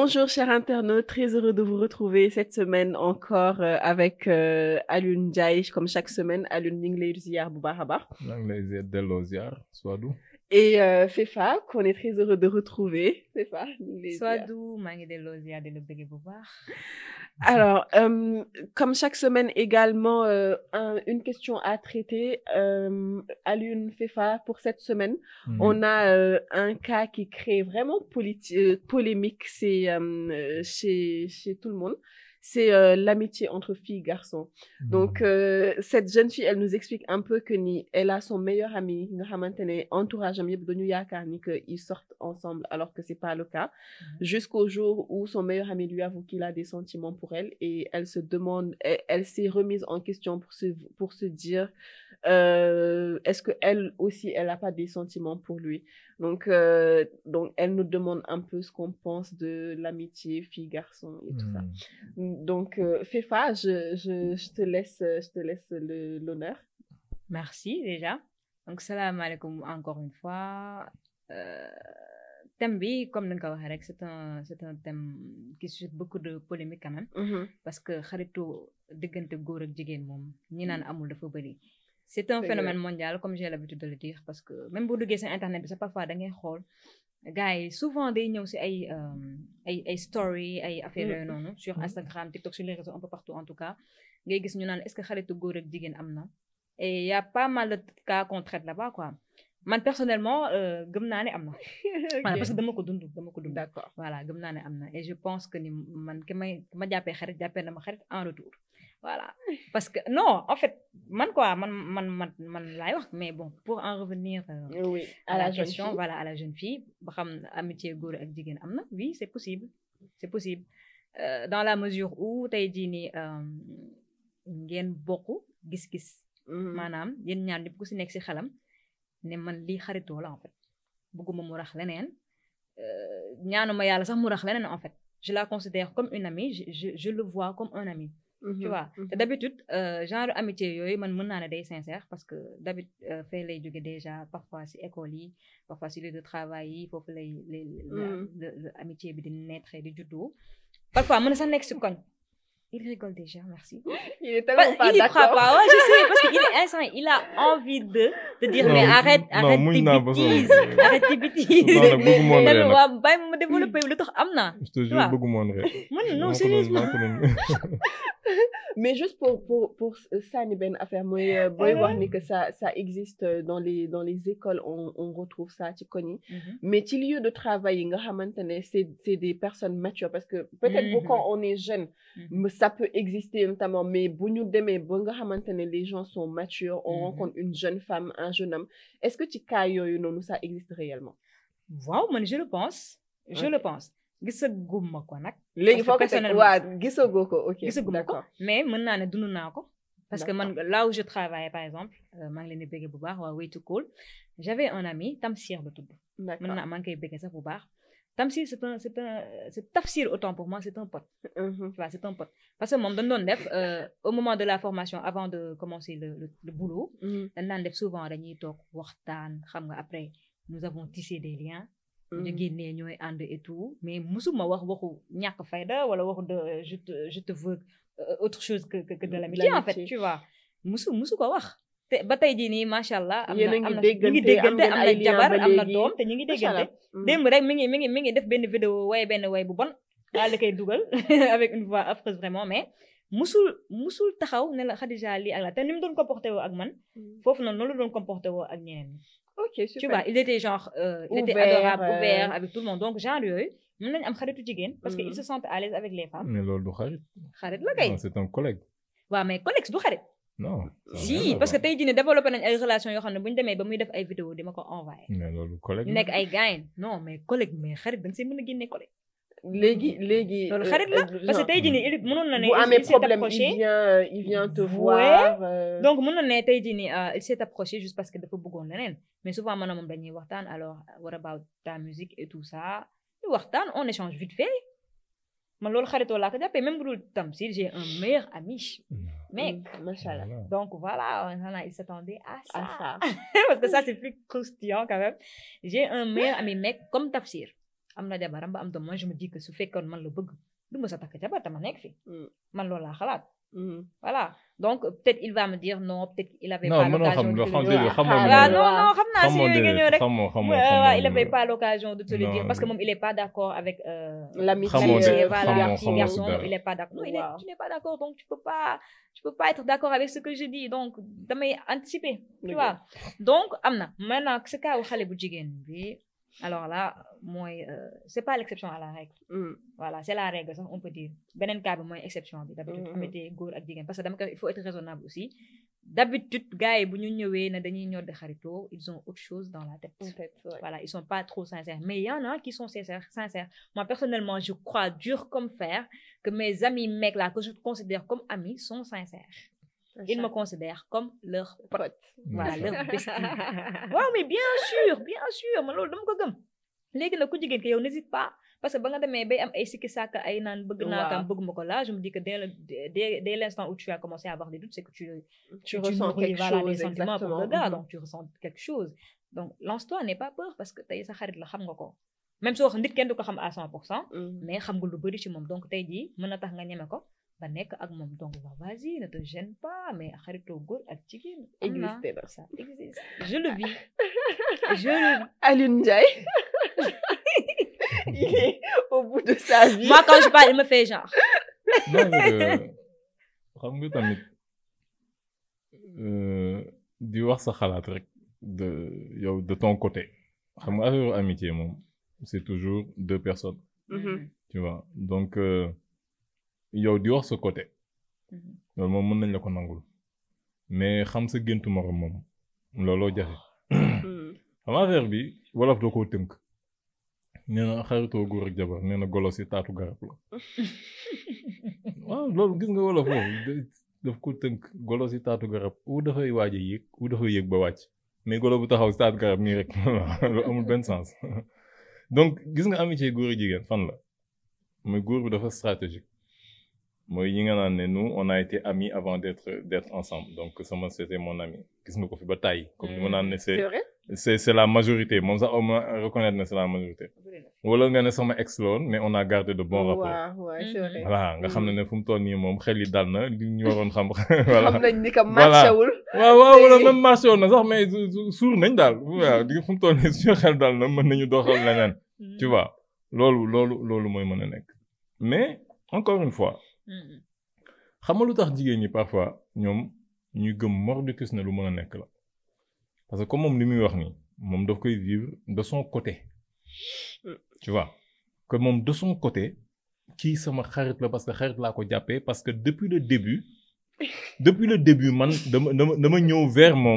Bonjour chers internautes, très heureux de vous retrouver cette semaine encore euh, avec euh, Alioune Ndiaye comme chaque semaine Alioune ñu ngi lay ziar bu baax a baax. maa ngi lay ziar delloo ziar Swadou. Et euh, Fefa qu'on est très heureux de retrouver Fefa ñu ngi lay ziar. Swadou maa ngi delloo ziar di la bëgg bu baax. Alors, euh, comme chaque semaine également, euh, un- une question à traiter. Euh, Alioune Fefa, pour cette semaine, Mhm. on a euh, un cas qui crée vraiment politi- euh, polémique c'est, euh, chez, chez tout le monde. C'est euh, l'amitié entre filles et garçons. Donc, euh, cette jeune fille, elle nous explique un peu que ni, elle a son meilleur ami, nga xamantene entourage am yëpp dañu yaakaar ni que ils sortent ensemble alors que c'est pas le cas. Jusqu'au jour où son meilleur ami lui avoue qu'il a des sentiments pour elle et elle se demande, elle, elle s'est remise en question pour se, pour se dire, euh, est-ce que elle aussi, elle a pas des sentiments pour lui. Donc, euh, donc, elle nous demande un peu ce qu'on pense de l'amitié fille-garçon et tout ça. Mhm. Donc, euh, Fefa, je, je, je te laisse, je te laisse le- l'honneur. Merci déjà. Donc salam alaikum encore une fois. Euh, thème bi comme ni nga ko waxee rek c'est un c'est un thème qui suscite beaucoup de polémique quand même parce que xaritu diggante góor ak jigéen moom ñi naan amul dafa bëri. c'est un C'est phénomène mondial comme j'ai l'habitude de le dire parce que même boo duggee seen internet bi sax parfois da ngay xool gars yi souvent day ñëw si ay euh, ay ay story ay affaires yooyu noonu sur Instagram TikTok sur les réseaux un peu partout en tout cas ngay gis ñu naan est-ce que xaritu góor ak jigéen am na et y a pas mal de cas qu'on traite là-bas quoi man personnellement euh, gëm naa ne am na voilà parce que dama ko dund dama ko dund D'accord. voilà gëm naa ne am na et je pense que ni man ki may ki ma jàppee xarit jàppee na ma xarit en retour voilà parce que non en fait man quoi man man man man laay wax mais bon pour en revenir euh, Oui, à la, jeune question fille. voilà à la jeune fille ba xam amitié góor ak jigéen am na oui c'est possible c'est possible Euh, dans la mesure où tey jii nii euh, ngeen bokk gis-gis Mhm. maanaam yéen ñaar ñëpp ku si nekk si xelam ne man lii xaritoo la en fait bëgguma mu rax leneen euh, ñaanuma yàlla sax mu rax leneen en fait je la considère comme une amie je, je, je le vois comme un ami Mhm. tu vois Mhm. te d'habitude euh, genre amitié yooyu man mën naa ne day sincère parce que d'habitude euh, fay lay jóge déjà parfois si école yi parfois si lieu de travail yi foofu lay lay la- Mm. le- le amitié bi di naître di juddoo parfois mën na sax nekk si koñ il rigole déjà merci Il est Bah, tellement pas il y croit d'accord. pas ouais, je sais parce qu'il est instant il a envie de de dire Non, mais arrête non, arrête muñ tes naa ba sonn. bêtises arrête tes bêtises Non, nag bëgguma woon ree tamit nag. waa bàyyi ma ma développé lu tax am na je te jure vois. bëgguma woon ree. man Maa non ko doon- sérieusement maa ko doon- Mais juste pour, pour, pour Sani Ben affaire, moi, euh, boy, voir ni que ça, ça existe euh, dans les, dans les écoles, on, on retrouve ça, tu connais. Mhm. Mais ci lieu de travail, nga xamantene, c'est, c'est des personnes matures parce que peut-être Mhm. que quand on est jeune, Mhm. mais ça peut exister notamment, mais bu ñu demee ba nga xamantene les gens sont matures, on Mhm. rencontre une jeune femme, un jeune homme. Est-ce que ci cas yooyu noonu ça existe réellement? waaw man je le pense je Ok. le pense gisaguma ko nag léegi Parce foo que ko teg personnellement- waa gisagoo ko ok gisaguma ko d'accord mais mën naa ne dund naa ko parce que man là où je travaille par exemple euh, maa ngi leen di bëgg bu baax waa way to cool j'avais un ami Tamsir la tudd mën d'accord naa maa ngi koy bëgg sax bu baax Tamsir c'est un c'est un c'est Tafsir autant pour moi c'est un pote Mhm. tu vois c'est un pote parce que moom dañ doon def euh, au moment de la formation avant de commencer le le, le boulot Mhm. dañ daan def souvent dañuy toog waxtaan xam nga après nous avons tissé des liens ñu Mhm. génnee ñooy ànd et tout mais musuma wax waxu ñàkk fayda wala waxu de je te je te veux euh, autre chose que que, que de l'amitié en fait L'amitié. tu vois musu musu ko wax te ba tey jii nii macha allah am Yéen a na ngi am na ñu déggante, ngi am déggante ngeen am ay na liens jabar ba am na léegi. doom te ñu ngi Macha déggante Allah. Mhm. démb rek mi ngi mi ngi mi ngi def benn vidéo way benn way bu bon daal di koy dugal avec une voix affreuse vraiment mais musul musul taxaw ne la Khadija lii ak la te ni mu doon comporté woo ak man Mhm. foofu noonu noonu la doon comporté woo ak ñeneen ñi ok super tu vois il était genre euh, il était Ouvert, adorable euh, ouvert avec tout le monde donc genre yooyu mën nañu am xaritu jigéen parce que Mhm. ils se sentent à l'aise avec les femmes mais loolu du xarit. xarit la kay non c'est un collègue. waaw mais collègue du xarit non. ça n'a si rien à parce que voir. tey jii ne développé nañ ay relations yoo xam ne bu ñu demee ba muy def ay vidéo di ma ko envoyé mais loolu collègue. ñu nekk ay gaayen non mais collègue mais xarit da nga see mën a génne collègue léegi léegi loolu euh, xarit la euh, parce que genre, tey jii nii il mënoon na ne bu il- amee il s'est problème approché il vient euh, il vient te Ouais. voir euh, donc mën na ne tey jii nii euh, il s'est approché juste parce que dafa bëggoon leneen mais souvent man moom dañuy waxtaan alors what about ta musique et tout ça ñu waxtaan on échange vite fait man loolu xaritoo laa ko jàppee même bu dul tam si j'ai un meilleur ami mec mm, macha allah Voilà. donc voilà voilà il s'attendait à ça, à ça parce que ça c'est plus croustillant quand même j'ai un meilleur ami mec comme Tafsir am na jabaram ba am doom moi je me dis que su fekkoon man la bëgg du ma sa takk jabar te ma nekk fi Mm. man loolu laa xalaat Mhm. voilà donc peut-être il va me dire non peut-être il avait non pas mënoo l'occasion xam de loo te xam le déedéet dire xamoo Ah, li waaw nga non waaw. non xam naa si xamoo yooyu nga ñëw déedéet rek xamoo xamoo Ouais, ouais, xamoo il li avait nga- pas l'occasion de te le dire Non, parce que mais- moom il est pas d'accord avec euh, L'amitié, Xamoo de- l'amitié, voilà, xamoo- fille xamoo garçon si dara. il est pas d'accord non il est Waaw. tu n'es pas d'accord donc tu peux pas tu peux pas être d'accord avec ce que je dis donc damay anticiper tu Dëgg vois donc am na maintenant ce cas wu xale bu jigéen bi alors là mooy euh, c'est pas l'exception à la règle Mhm. voilà c'est la règle sax on peut dire beneen cas bi mooy exception bi d'habitude Mhm. amete góor ak jigéen parce que dama koy il faut être raisonnable aussi d'habitude gars yi bu ñu ñëwee ne dañuy ñor de xaritoo ils ont autre chose dans la tête Peut-être, ouais. voilà, ils sont pas trop sincères. Mais il y en a qui sont sincères. sincères. Moi, personnellement, je crois dur comme fer que mes amis mecs là, que je considère comme amis, sont sincères. Ils me considèrent comme leur pote. Pote. Voilà, leur bestie. waaw mais bien sûr, bien sûr. man loolu dama ko gëm. léegi nag ku jigéen ki yow n'hésite pas parce que ba nga demee bay am ay sikki sàkk ay naan bëgg naa Waaw. kam bëgg ma ko là je me dis que dès le dès, dès l'instant où tu as commencé à avoir des doutes c'est que tu Tu ressens nourris, quelque voilà, chose, des sentiments pour le exactement. gars, Mhm. donc tu ressens quelque chose. Donc, lance-toi, n'aie pas peur parce que tey sa xarit la xam nga ko. Même soo nit kenn du ko xam à 100%, Mhm. mais xam nga lu bëri ci moom. Donc, tey jii mën na tax nga ñeme ko ba nekk ak moom. Donc, va, vas-y, ne te gêne pas, mais xaritoo góor ak jigéen. am na. Existé na. Ça existe. Je le vis. Je le vis. Alioune Ndiaye. Il est au bout de sa vie. Moi, quand je parle, il me fait genre. non mais euh, xam nga tamit euh, di wax sa xalaat rek de yow de ton côté xam nga affaire amitié moom c'est toujours deux personnes Mhm. tu vois donc euh, yow di wax sa côté Mhm. loolu moom mën nañ la ko nangul mais xam sa géntu morom moom looloo jafe Mhm. xam affaire bi wolof doo koo tënk nee na xaritoo góor ak jabar nee na golo si taatu garab la waaw loolu gis nga wolof foofu da- daf ko tënk golo si taatu garab ou dafay waaj a yéeg ou dafay yéeg ba wàcc mais golo bu taxaw si taatu garab nii rek loolu amul benn sens donc gis nga amitié góor ak jigéen fan la mooy góor bi dafa stratégique mooy yi nga naan ne nous on a été amis avant d'être d'être ensemble donc sama c'était mon ami gis nga ko fi ba tàyyi comme ni ma naan ne c'est C'est vrai? c'est c'est la majorité moom sax au moins reconnaître na c'est la majorité wala nga ne sama ex la woon mais on a gardé de bons rapports waaw waaw c'est vrai. voilà nga xam ne ne fu mu toll nii moom xel yi dal na li ñu waroon xam voilà xam nañ ni que Voilà. marché wul. waaw waaw wala même marché woon na sax mais su- su- suur nañ daal waaw di fu mu toll nii suñu xel dal na mën nañu doxal leneen tu vois loolu loolu loolu mooy mën a nekk mais encore une fois Mhm. xam nga lu tax jigéen ñi parfois ñoom ñuy gëm mordicus ne lu mën a nekk la parce que comme moom li muy wax nii moom daf koy vivre de son côté tu vois que moom de son côté kii sama xarit la parce que xarit laa ko jàppee parce que depuis le début depuis le début man dama dama dama ñëw vers moom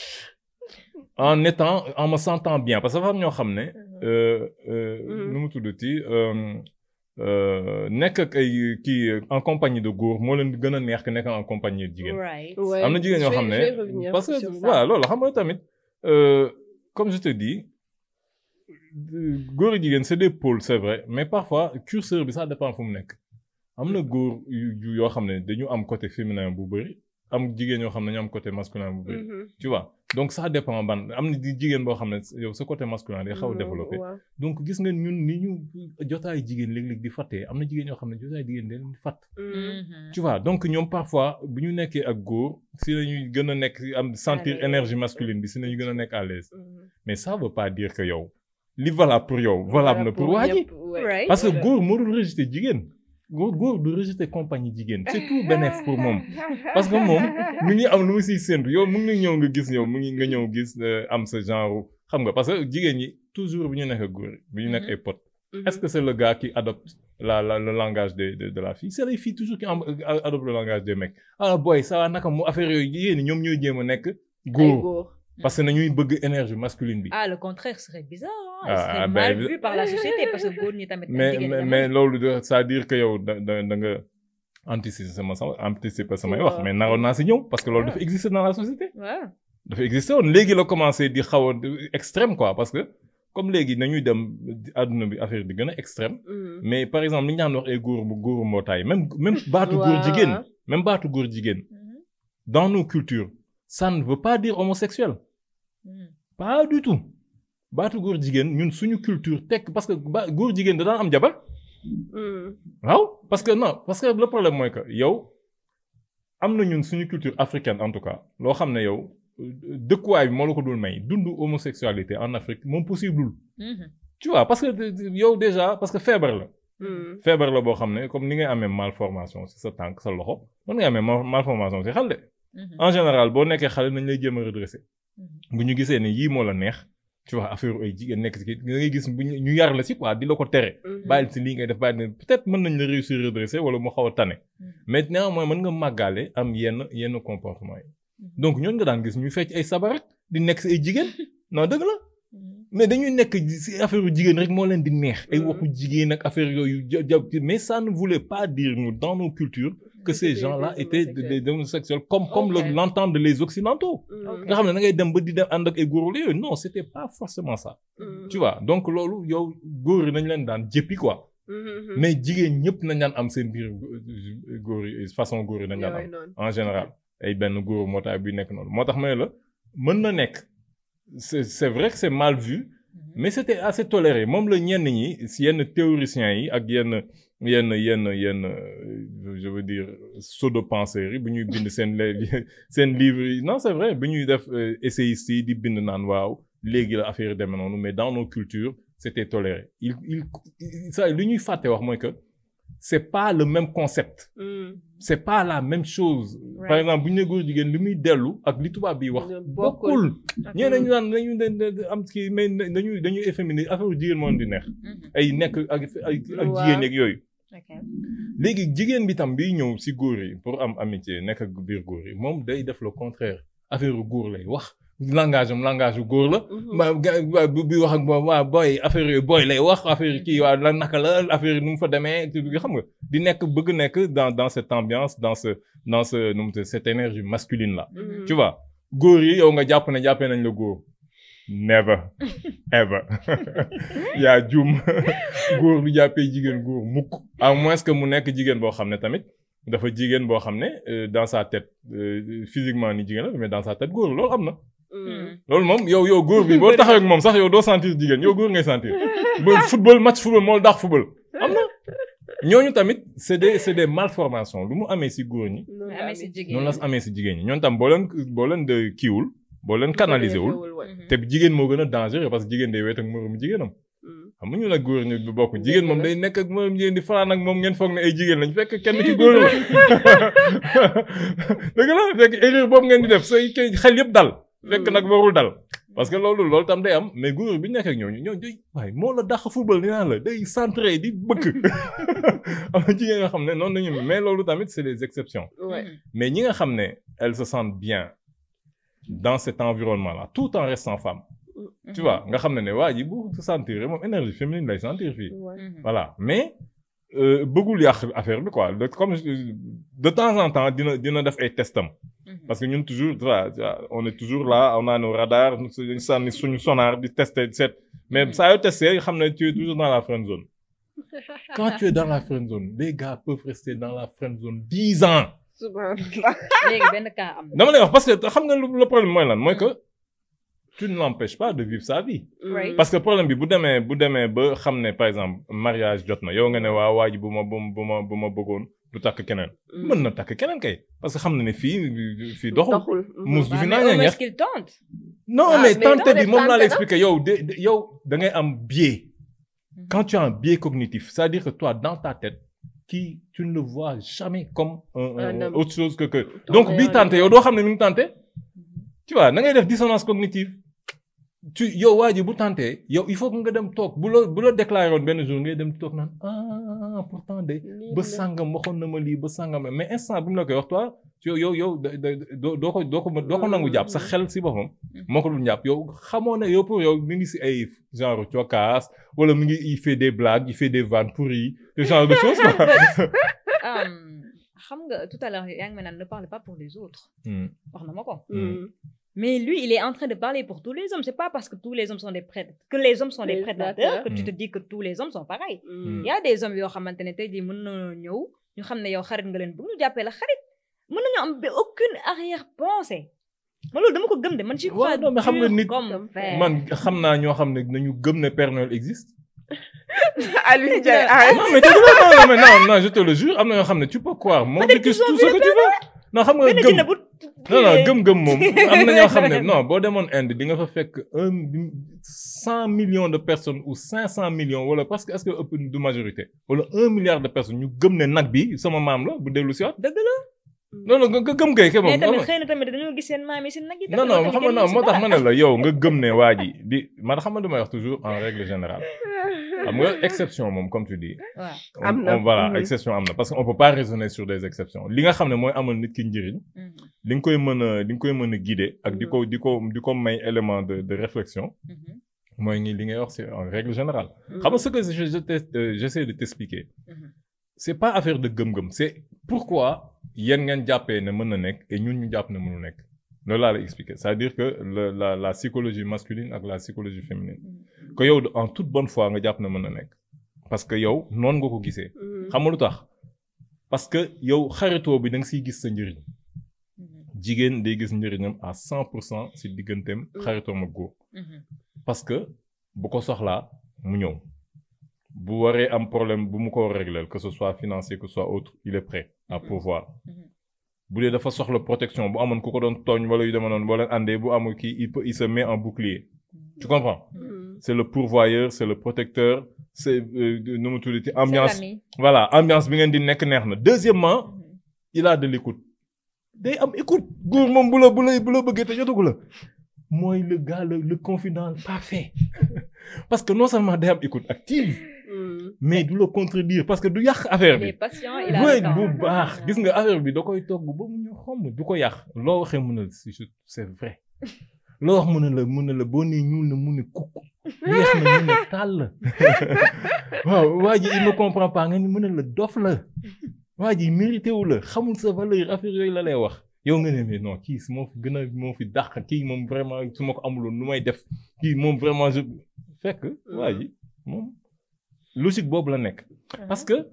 en étant en me sentant bien parce que dafa am ñoo xam ne euh, euh, Mhm. nu mu tuddati euh, euh, nekk ak ay kii en compagnie de góor moo leen gën a neex que nekk en compagnie de jigéen. Right. Ouais, am na jigéen ñoo je vais- xam je vais ne revenir parce que sur ça. voilà loolu xam nga tamit euh, comme je te dis góor ak jigéen c'est des pôles c'est vrai mais parfois curseur bi ça dépend fu mu nekk am na góor yu yu- yoo xam ne dañu am côté féminin bu bëri am jigéen yoo xam ne dañu am côté masculin bu bëri Mhm. tu vois donc ça dépend ban am na di jigéen boo xam ne yow sa côté masculin day xaw a Non, développé waaw. donc gis nga ñun ni ñu jotaay jigéen léeg-léeg di fàttee am na jigéen yoo xam ne jotaay jigéen dañ leen di fàtt Mhm. Mhm. tu vois donc ñoom parfois bu ñu nekkee ak góor si la ñuy gën a nekk am sentir l'aise. énergie masculine bi si la ñu gën a nekk à l'aise Mhm. mais ça veut pas dire que yow li valable pour yow valable na pour waa ji ñëpp, ouais. Right. parce que Voilà. góor moo dul rejeter jigéen góor góor du rejeter compagnie jigéen c'est tout bénéf pour moom parce que moom mi ngi am lu mu siy séntu yow mu ngi ñëw nga gis yow mu ngi nga ñëw gis euh, am sa genre xam nga parce que jigéen ñi toujours bi ñu nekk ak góor bi ñu nekk Mhm. ay potes Mhm. est-ce que c'est le gars qui adopte la, la, le langage de, de, de la fille C'est les filles toujours qui am- euh, adoptent le langage des mecs. Ah boy, ça va naka mu affaire yooyu yéen ñoom ñooy jéem a nekk Ay góor góor. parce que nañuy bëgg énergie masculine bi. Ah, le contraire serait bizarre. Hein? Ah, Il serait ah, mal ben, vu par la société parce que góor ñi tamit. mais jigéen ñi mais, tamit. mais loolu de ça veut dire que yow da da da nga anticiper sama sama anticiper samay wax Waaw. mais naroon naa si ñëw parce que loolu Ouais. dafa exister dans la société. Ouais. dafa exister woon léegi la commencé di xaw a extrême quoi parce que comme léegi nañuy dem àdduna bi affaire bi gën a extrême. Mhm. mais par exemple li ñu daan wax ay góor bu góoru mbootaay même même baatu góor Waaw. jigéen même baatu góor jigéen Mhm. dans nos cultures ça ne veut pas dire homosexuel Mhm. pas du tout baatu góor jigéen ñun suñu culture tekk parce que ba góor jigéen da daan am jabar Mm. waaw parce que non parce que le problème mooy que yow am na ñun suñu culture africaine en tout cas loo xam ne yow euh, dëkkuwaay bi moo la ko dul may dund homosexualité en Afrique moom possible Mhm. tu vois parce que de- de- yow déjà parce que feebar la Mm. feebar la boo xam ne comme ni ngay amee malformation ci sa tànk sa loxo mën nga amee mal- malformation ci xel de Mhm. en général boo nekkee xale nañ lay jéem a redresser Mhm. bu ñu gisee ne yii moo la neex tu vois affaire ay jigéen nekk ci kii da ngay gis bu ñu ñu yar la ci quoi di la ko tere Mhm. bàyyil ci lii ngay def bàyyil ne peut-être mën nañ la réussir redresser wala mu xaw a tane mais néanmoins mën nga màggaale am yenn yenn comportement yi donc ñooñu nga daan gis ñu fecc ay sabar rek di nekk ci ay jigéen non dëgg la Mhm. mais dañuy nekk ci affaire jigéen rek moo leen di neex ay Mhm. waxu jigéen ak affaire yooyu ja ja- mais ça ne voulait pas dire nous dans nos cultures que ces C'était gens-là des étaient des des homosexuels comme comme le- Ok. l'entendent les occidentaux Mm. nga xam ne da ngay dem ba di dem ànd ak ay góor yooyu non c'était pas forcément ça Mm. tu vois donc loolu yow góor yi nañ leen daan jéppi quoi Mhm. mais jigéen ñëpp nañ daan am seen biir euh, góor yi façon góor yi nañ daan Yooyu am noonu. en général ay benn góor mootaay bi nekk noonu moo tax ma ne la mën na nekk c'est c'est vrai que c'est mal vu mais c'était assez toléré moom la ñenn ñi si yenn théoriciens yi ak yenn yenn yenn yenn euh, je veux dire pseudo-penseurs yi bu ñuy bind seen le- seen livre yi non c'est vrai bu ñuy def euh, essayistes yi di bind naan waaw léegi la affaire yi demee noonu mais dans nos cultures c'était toléré il il ça li ñuy fàtte wax mooy que c'est pas le même concept Mm. c'est pas la même chose par Right. exemple bu ñu ne góor jigéen li muy dellu ak li tubaab bi wax Bokkul. bokkul ñee dañu naan dañu dañu am kii mais dañuy dañuy efféminé affaire jigéen moo leen di neex Mhm. ay nekk ak ay ak Waaw. jigéen yeeg yooyu Ok. léegi jigéen bi tam biy ñëw si góor yi pour am amitié nekk ak biir góor yi moom day def le contraire affaire góor lay wax langage am langage yu góor la Mhm. ma ga waa bi bi wax ak moom waa booy affaire yooyu booy lay wax affaire kii waa la naka la affaire nu mu fa demee tu xam nga di nekk bëgg nekk dans dans cette ambiance dans ce dans ce nu mu tudd cette énergie masculine là Mhm. tu vois góor yi yow nga jàpp ne jàppee nañ la góor never ever yaa jum góor du jàppee jigéen góor mukk à moins que mu nekk jigéen boo xam ne tamit dafa jigéen boo xam ne euh, dans sa tête euh, physiquement ni jigéen la mais dans sa tête góor la loolu am na Mm. loolu moom yow yow góor bi boo taxawee ak moom sax yow doo sentir jigéen yow góor ngay sentir ba football match football moo daax football am na ñooñu tamit c'est des c'est des malformations lu mu amee si góor ñi Noonu Mais la amee si amee. jigéen noonu la amee si jigéen ñi ñooñu tam boo leen boo leen de kiiwul boo leen canaliser wul ouais. Mhm. te jigéen moo gën a dangereux parce que jigéen day wet ak moroomu jigéenam Mm. xam nga ñu la góor ñu bokk jigéen moom day nekk ak moroomu jigéen di fanaan ak moom ngeen foog ne ay jigéen lañ fekk kenn ci góor la dëgg la fekk erreur boobu ngeen di def say kay xel yëpp dal fekk nag warul dal parce que loolu loolu tam day am mais góor bi nekk ak ñooñu ñooñu day waaye moo la dàq football ni naan la day centré di bëgg am na jigéen nga xam ne noonu lañu mais loolu tamit c'est des exceptions Ouais. Mhm. mais ñi nga xam ne elles se sentent bien dans cet environnement là tout en restant femme tu vois nga xam ne ne waa ji bu se sentir moom énergie féminine lay sentir fii Ouais. Mhm. voilà mais euh, bëggul yàq affaire bi quoi de comme je- de temps en temps dina dina def ay testam Mhm. parce que ñun toujours tu vois, tu vois, on est toujours là on a nos radars ñu sànni suñu sonar di tester di seet mais saa yoo testé xam ne tu es toujours dans la friend zone quand tu es dans la friend zone les gars peuvent rester dans la friend zone dix ans Subhanallah. léegi benn cas am na. dama lay wax parce que xam nga lu le problème mooy lan mooy que tu ne l'empêches pas de vivre sa vie Right. parce que problème bi bu demee bu demee ba xam ne par exemple mariage jot na yow nga ne waa waa ji bu ma bu ma bu ma bu ma bëggoon du takk keneen mën na takk keneen kay parce que xam na ne fii fii doxul doxul. mus du Waaw, fi mais naa au ñeex moins qu'il tente. non Ah, mais mais tante dafa bi def moom laa tante lay na. expliquer yow de de- yow da ngay am biais quand tu as un biais cognitif c'est-à-dire que toi dans ta tête qui tu ne le vois jamais comme un, un- Un homme. autre chose que que Ton donc meilleur bii tante ami. yow doo xam ne mi ngi tante tu vois da ngay def dissonance cognitive tu yow waa ji bu tantee yow il faut que nga dem toog bu la bu la déclaré woon benn jour ngay dem toog naan ah pourtant de ba sàngam waxoon na ma lii ba sàngam mais instant bi mu la koy wax toi yow yow yow da- da- doo doo ko doo ko doo ko nangu jàpp sa xel si boppam moo ko dul jàpp yow xamoo ne yow pour yow mi ngi si ay genre cokaas wala mi ngi il fait des blagues il fait des vannes pourries ce genre de choses quoi. Um, xam nga tout à l'heure yaa ngi ma naan ne parle pas pour les autres. Hmm. wax na ma ko. Mm. Mais lui, il est en train de parler pour tous les hommes. C'est pas parce que tous les hommes sont des prêtres, que les hommes sont des Les prédateurs, prédateurs. que tu Mm. te dis que tous les hommes sont pareils. Mm. Il y a des hommes yoo xamante ne tey jii mën na ñëw ñu xam ne yow xarit nga leen bëgg ñu jàppee la xarit mën nañu am ba aucune arrière-pensée man loolu dama ko gëm de man ci crois waaw non mais xam nga dur nit comme fer. man xam naa ñoo xam ne nañu gëm ne Père Noël existe. Aliou Ndiaye arrête. non mais dëgg la non non mais non non je te le jure am na yoo xam ne tu peux croire mordicus tout ce que tu veux. non xam nga benn gëm jinne bu non non gëm-gëm moom am na ñoo xam ne non boo demoon Inde di nga fa fekk un cent millions de personnes ou cinq cent millions wala parce que est-ce que ëpp du majorité wala un milliard de personnes ñu gëm ne nag bi sama maam la bu dellu si waat dëgg la non non nga gëm kay kay mais moom tamit xëy na tamit dañoo gis seen maam yi seen nag yi non non xam nga non moo tax ma ne la yow nga gëm ne waa ji di man xam nga damay wax toujours en règle générale xam nga exception moom comme tu dis waaw on- Am na. on- voilà Mhm. exception am na parce que on peut pas raisonner sur des exceptions li nga xam ne mooy amal nit ki njëriñ li nga koy mën a li nga koy mën a guider ak di ko di ko di ko may élément de de réflexion mooy ngi li ngay wax c'est en règle générale xam nga ce que je je t'ai- euh, j'essaie de t'expliquer c'est pas affaire de gëm-gëm c'est pourquoi yéen ngeen jàppee ne mën na nekk et ñun ñu jàpp ne mënu nekk loolu laa la expliquer c'est-à-dire que le la la psychologie masculine ak la psychologie féminine que yow en toute bonne foi nga jàpp ne mën na nekk parce que yow noonu nga ko gisee xam nga lu tax parce que yow xaritoo bi da nga siy gis sa njëriñ jigéen day gis njëriñam à cent pour cent si digganteem xaritoom ak góor parce que bu ko soxlaa mu ñëw bu waree am problème bu mu ko régler que ce soit financier que ce soit autre il est prêt à pourvoir bu dee dafa soxla protection bu amoon ku ko doon tooñ wala yu dema noonu boo leen àndee bu amul kii il peut il se met en bouclier tu comprends c'est le pourvoyeur c'est le protecteur c'est euh, nu mu tuddati ambiance voilà ambiance bi ngeen di nekk neex na deuxièmement il a de l'écoute day am écoute góor moom bu la bu la bu la bëggee te jotagu la mooy le gars le le confident parfait parce que non seulement day am écoute active mais du la contredire parce que du yàq affaire il bi est patient il a ouais le temps. bu baax gis nga affaire bi da koy togg ba mu ñu xomm du ko yàq loo waxee mun a si je- c'est vrai loo wax mun a la mun a la boo nee ñuul na mun a kukk weex na mun a tàll waaw waa ji il ne comprend pas nga ni mun a la dof la waa ji mérité wu la xamul sa valeur affaire yooyu la lay wax yow nga ne mais non kii su moo fi gën a moo fi dàq kii moom vraiment su ma ko amuloon nu may def kii moom vraiment je fekk waa ji moom logique boobu la nekk parce que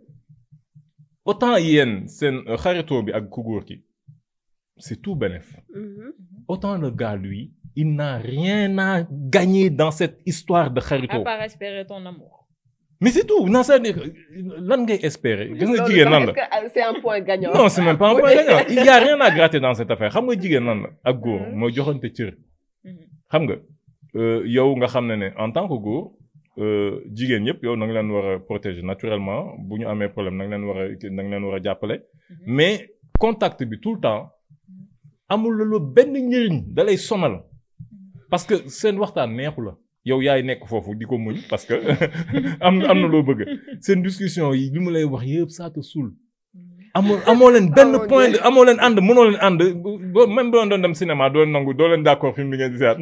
autant yéen seen euh, xaritoo bi ak ku góor ki c'est tout bénef autant le gars lui il n'a rien à gagner dans cette histoire de à xaritoo part espérer ton amour mais c'est tout non c'est-à-dire que lan ngay espérer gis nga jigéen nan la c'est un point gagnant. non c'est même pas un point gagnant il y a rien à gratter dans cette affaire xam nga jigéen nan la ak góor mooy joxante cër xam nga euh, yow nga xam ne ne en tant que góor euh, jigéen yëpp yow na nga leen war a protéger naturellement bu ñu amee problème na nga leen war a na nga leen war a jàppale mais contact bi tout le temps amul la benn njëriñ da lay sonal parce que seen waxtaan neexu la yow yaay nekk foofu di ko muñ parce que am am na loo bëgg seen discussion yi li mu lay wax yëpp ça te saoule amoo amoo leen benn mon point Dieu. de amoo leen ànd mënoo leen ànd bo même boo doon dem cinéma doo leen nangu doo leen d'accord film bi ngeen di seet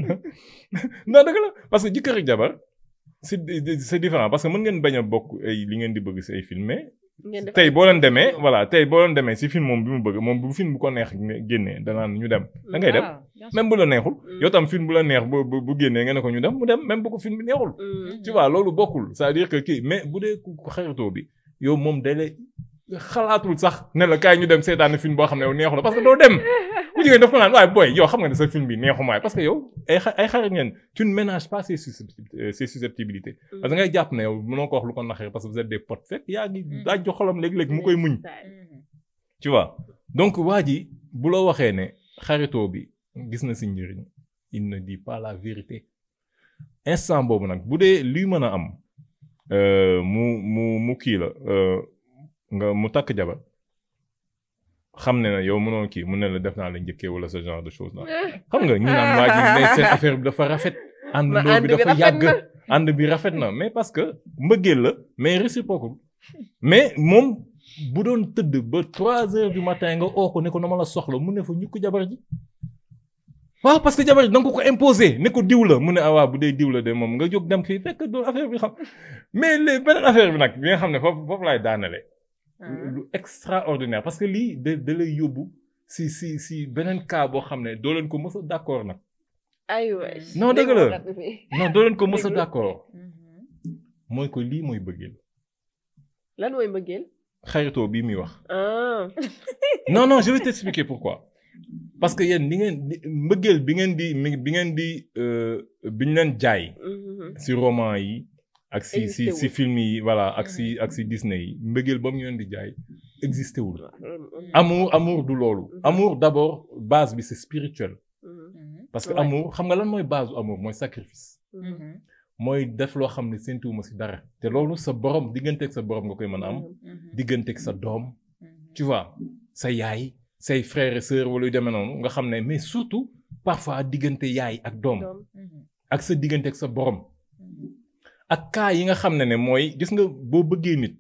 non dëgg la parce que jëkkër ak jabar c'est c'est différent parce que mën ngeen bañ a bokk ay li ngeen di bëgg si ay film mais Ngeen def tey boo leen demee voilà tey boo leen demee si film moom bi mu bëgg moom bu film bu ko neex ne- génnee danaan ñu dem da ngay dem waaw bien sûr. même bu la neexul Mm. yow tam film bu la neex bu bu bu génnee nga ne ko ñu dem mu dem même bu ko film bi neexul Mm. tu vois loolu bokkul c'est-à-dire que kii mais bu dee ku ku xaritoo bi yow moom da lay xalaatul sax ne la kaay ñu dem seetaan film boo xam ne yow neexu la parce que doo dem bu jigéen daf ko naan waaye booy yow xam nga ne sa film bi neexumaay parce que yow ay xa- ay xarit ngeen tu ne ménages pas ses susceptibilités euh, ses susceptibilités parce que ngay jàpp ne yow mënoo ko wax lu ko naxee parce que vous êtes des potes fekk yaa ngi Mm. daaj jo xolam léeg-léeg mu koy muñ Mhm. tu vois donc waa ji bu la waxee ne xaritoo bi gis na si njëriñ il ne dit pas la vérité instant boobu nag bu dee luy mën a am euh, mu mu mu kii la euh, nga mu takk jabar xam ne na yow mënoo kii mu ne la def naa la njëkkee wala ce genre de choses là xam nga ñu naan waa ji ne seen affaire bi dafa rafet ànd Ma loo ànd bi bi dafa rafet yàgg na. ànd bi rafet na mais parce que mbëggeel la mais réciproque mais moom bu doon tëdd ba trois heures du matin nga oo ko ne ko na ma la soxla mu ne fa ñu ko jabar ji waaw parce que jabar ji da nga ko ko imposer ne ko diw la mu ne ah waaw bu dee diw la de moom nga jóg dem fii fekk doon affaire bi xam mais les beneen affaire bi nag bi nga xam ne foofu foofu laay daanale lu extraordinaire parce que lii da da lay yóbbu si si si beneen cas boo xam ne doo leen ko mës a d'accord nag ay waay. Non, dëgg la. Dégg nga fi. non doo leen ko mës a Déglu. d'accord Mhm. mooy ko lii mooy bëggeel lan mooy mbëggeel. xaritoo bii muy wax ah. non non je vais t'expliquer pourquoi parce que yéen ni ngeen di- mbëggeel bi ngeen di mi- bi ngeen di euh, bi ñu leen jaay Mhm. si roman yi ak si si Existé si wul. film yi voilà ak si ak si Disney yi mbëggeel ba mu ñu leen di jaay existé wul Mhm. amour amour du loolu Mhm. amour d'abord base bi c'est spirituel Mhm. Mhm. parce que Ouais. amour xam nga lan mooy base amour mooy sacrifice Mhm. Mhm. mooy def loo xam ne séntuwuma si dara te loolu sa borom digganteeg sa borom nga koy mën a am Mhm. digganteeg sa doom Mhm. tu vois sa yaay say frères et sœurs wala yu demee noonu nga xam ne mais surtout parfois diggante yaay ak doom Doom. Mhm. ak sa digganteeg sa borom Mhm. ak cas yi nga xam ne ne mooy gis nga boo bëggee nit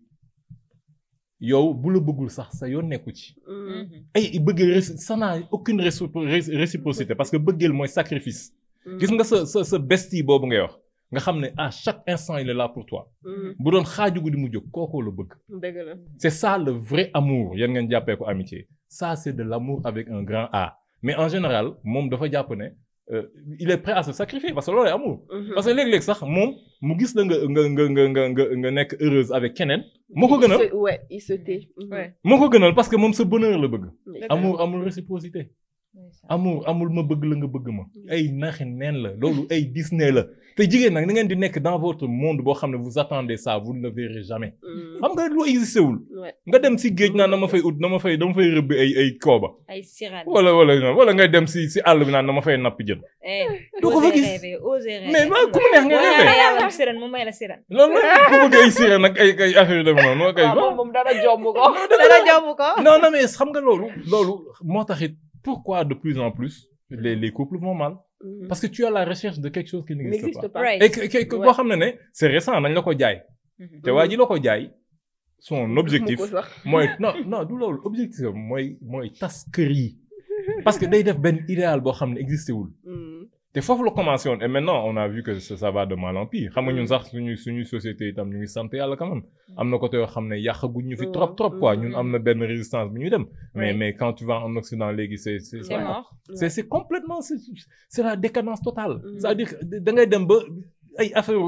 yow bu la bëggul sax sa yoon nekku ci Mhm. Mhm. ay bëggeel réci- ça n'a aucune récipo- ré- réciprocité parce que bëggeel mooy sacrifice Mhm. gis nga sa sa sa bestie boobu ngay wax nga xam ne à chaque instant il est là pour toi Mhm. bu doon xaaju guddi mu jóg kookoo la bëgg dëgg la. c'est ça le vrai amour yéen ngeen jàppee ko amitié ça c'est de l'amour avec un grand A mais en général moom dafa jàpp ne euh, il est prêt à se sacrifier parce que loolu amour Mhm. parce que léeg-léeg sax moom mu gis la nga nga nga nga nga nga nga nekk heureuse avec keneen moo ko Il gënal se- ouais il se tait. Mhm. Ouais. moo ko gënal parce que moom sa bonheur la bëgg Dëgg la. amour amul réciprocité Ouais, ça. amour amul ma bëgg la nga bëgg ma ay naxi neen la loolu ay Disney la te jigéen nag da ngeen di nekk dans votre monde boo xam ne vous attendez ça vous ne le verrez jamais Mhm. xam nga lu existé wul Ouais. nga dem si géej naan dama fay ut dama fay dama fay rëbbi ay ay kooba ay sirène. wala wala wala ngay dem si si àll bi naan dama fay nappi jën Eh, doo ko fa osez gis. rêver, osez rêver. mais ma ku mu neex nga Boo rêvé ñaanee yàlla am sirène mu may la sirène. loolu la ku bëgg ay sirène nag ay ay affaire yu demee noonu moo koy waaw moom moom dara jomb ko. dara jomb ko. non non mais xam nga loolu loolu moo taxit pourquoi de plus en plus les les couples vont mal Mhm. parce que tu es à la recherche de quelque chose qui n'existe n'existe pas pas. Right. et que que que boo xam ne ne c'est récent nañ la ko jaay Mhm. te waa ji la ko jaay son objectif Mu ko sax. mooy non non du loolu objectif am mooy mooy tas kër yi parce que day def benn idéal boo xam ne existé wul Mhm. te foofu la commencé woon et maintenant on a vu que ça, ça va de mal en pire xam nga ñun sax suñu suñu société itam ñu ngi sant yàlla quand même am na côté yoo xam ne yàqaguñ ñu fi trop trop quoi ñun am na benn résistance bu ñuy dem mais Oui. mais quand tu vas en Occident léegi c'est c'est C'est mort. c'est c'est complètement c'est c'est la décadence totale Mhm. c'est-à-dire que da ngay dem ba ay affaire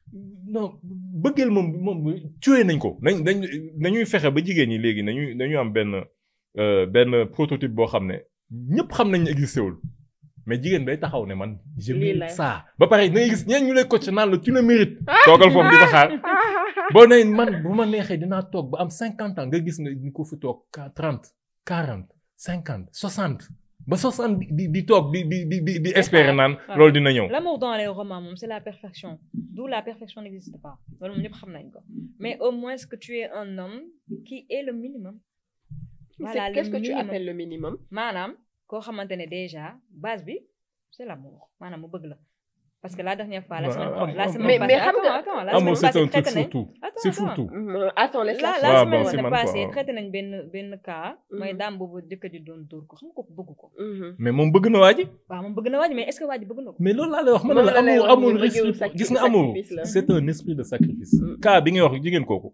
non bëggeel moom moom tué nañ ko nañ dañ nañuy fexe ba jigéen ñi léegi nañuy nañu am benn euh, benn prototype boo xam ne ñëpp xam nañ ne existé wul mais jigéen bay taxaw ne man je Lii mérite la. ça ba pare da ngay gis ñeen ñu lay coach naan la tu le mérites toogal foofu di ko xaar boo nee man bu ma neexee dinaa toog ba am cinquante ans nga gis nga ni ko fi toog trente quarante cinquante soixante ba soixante di di toog di di di di di espérer naan Ah. loolu dina ñëw L'amour dans les romans, moom, c'est la perfection. D'où la perfection n'existe pas. loolu moom ñëpp xam nañ ko. Mais au moins que tu es un homme qui est le minimum. C'est- Qu'est-ce que tu minimum. appelles le minimum maanaam koo xamante ne déjà base bi c'est l'amour maanaam mu bëgg la parce que la dernière fois la Ouais, semaine am- la am- semaine Mais- mais passée xam nga- attends attends la amour semaine c'est un passée truc traité nañ surtout Attends, c'est attends. surtout Mhm. Attends laisse la la la Ouais, bon, c'est semaine man passée quoi. traité nañ benn benn cas mooy Mhm. daam boobu jëkkër ji doon dóor ko xam nga ko bëgg ko Mhm. mais moom bëgg na waa ji waaw moom bëgg na waaj mais est-ce que waaj bëgg na ko mais loolu laa lay wax ma ne Moom la la lay amour wax amour ni bëggeelu respect sacri- gis nga amour sacrifice la. c'est un esprit de sacrifice Mm. cas bi ngay wax jigéen kooku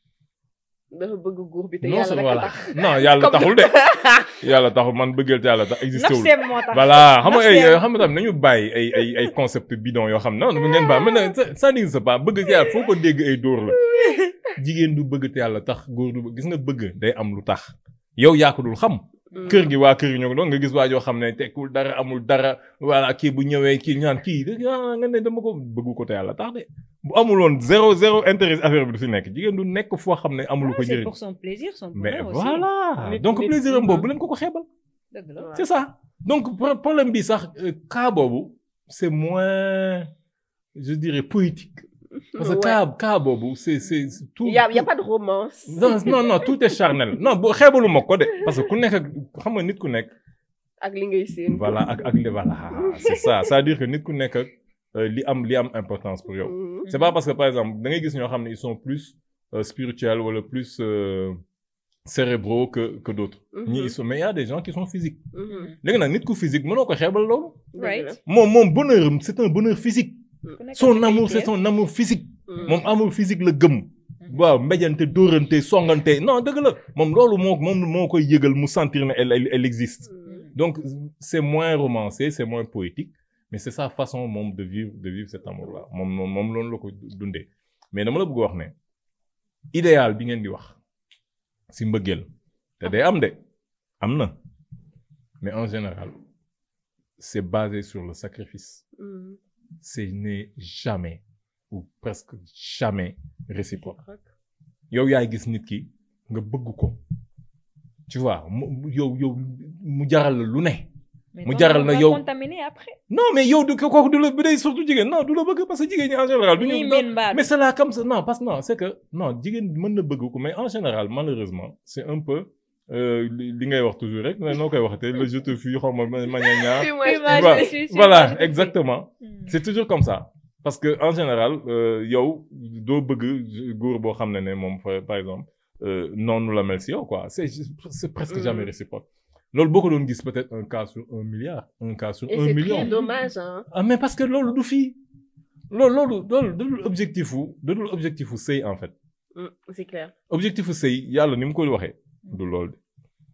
dafa bëgg góor bi te non yàlla c'est rek a voilà tax. non yàlla Comme- taxul de yàlla taxul man bëggeel te yàlla tax existé wul nafseem moo tax voilà xam nga ay Nafseem. xam nga tam nañu bàyyi ay ay ay concept bidon yoo xam ne non ngeen baax mais nag ça ça n'existe pas bëgg te yàlla foo ko dégg ay dóor la jigéen du bëgg te yàlla tax góor du bëgg gis nga bëgg day am lu tax yow yaa ko dul xam Mhm. kër gi waa kër gi ñoo ko doon nga gis waa joo xam ne tekkul dara amul dara voilà kii bu ñëwee kii ñaan kii ah nga ne dama ko bëggu ko te yàlla tax de bu amuloon zéro zéro intérêt affaire bi du fi nekk jigéen du nekk foo xam ne amulu ko Ah, c'est njëriñ pour son plaisir son mais bonheur aussi voilà Nit- donc nit- plaisir am Mhm. boobu bu leen ko ko xeebal dëgg la Ouais. c'est ça donc pro- problème bi sax euh, cas boobu c'est moins je dirais poétique parce que Ouais. cas cas boobu c'est c'est c'est tout Il y a, il y a pas de romance. non non non tout est charnel non boo xeebalu ma ko de parce que ku nekk ak xam nga nit ku nekk ak li ngay seen. voilà ak ak li voilà c'est ça c'est-à-dire que nit ku nekk ak euh, li am li am importance pour yow Mhm. c'est pas parce que par exemple da ngay gis ñoo xam ne ils sont plus euh, spirituels wala plus euh, cérébraux que que d'autres Mhm. ñii ils sont mais il y a des gens qui sont physiques Mhm. léegi nag nit ku physique mënoo ko xeebal loolu Dëgg la. right moom moom bonheur am c'est un bonheur physique Ku nekk son ak sa amour c'est qualité. son amour physique Mhm. moom amour physique la gëm waaw mbéjante dóorante songante non dëgg la moom loolu moo moom moo koy yëgal mu sentir ne elle elle, elle existe Mhm. donc c'est moins romancé c'est moins poétique mais c'est sa façon moom de vivre de vivre cet amour là moom moom moom loolu la ko dundee mais dama la bëgg wax ne idéal bi ngeen di wax si mbëggeel te day am de am na mais en général c'est basé sur le sacrifice Mhm. ce n'est jamais ou presque jamais réciproque yow yaay gis nit ki nga bëgg ko tu vois mu mu- yow yow mu jaral la lu ne Mais mu donc, jaral on na va yow contaminé après. non mais yow du ko kooku du la bu dee surtout jigéen non du la bëgg parce que jigéen ñi en général du Ñii ñu miin baat. mais c'est là comme ça non parce que non c'est que non jigéen mën na bëgg ko mais en général malheureusement c'est un peu euh, li li ngay wax toujours rek noo koy waxatee le je te fuis xaw ma ma ma ñaa ñaa Puis moi, Puis je- moi, je voilà me suis- suis- voilà moi, je te suis. exactement Hmm. c'est toujours comme ça parce que en général euh, yow doo bëgg góor boo xam ne ne moom fa- par exemple euh, noonu la mel si yow quoi c'est c'est presque Mm. jamais réciproque loolu boo ko doon gis peut-être un cas sur un milliard un cas sur Et un c'est million très dommage, hein. ah mais parce que loolu du fii loolu loolu loolu dadul objectif wu dadul objectif wu sëy en fait Mm, c'est clair. objectif wu sëy yàlla ni mu koy waxee du loolu de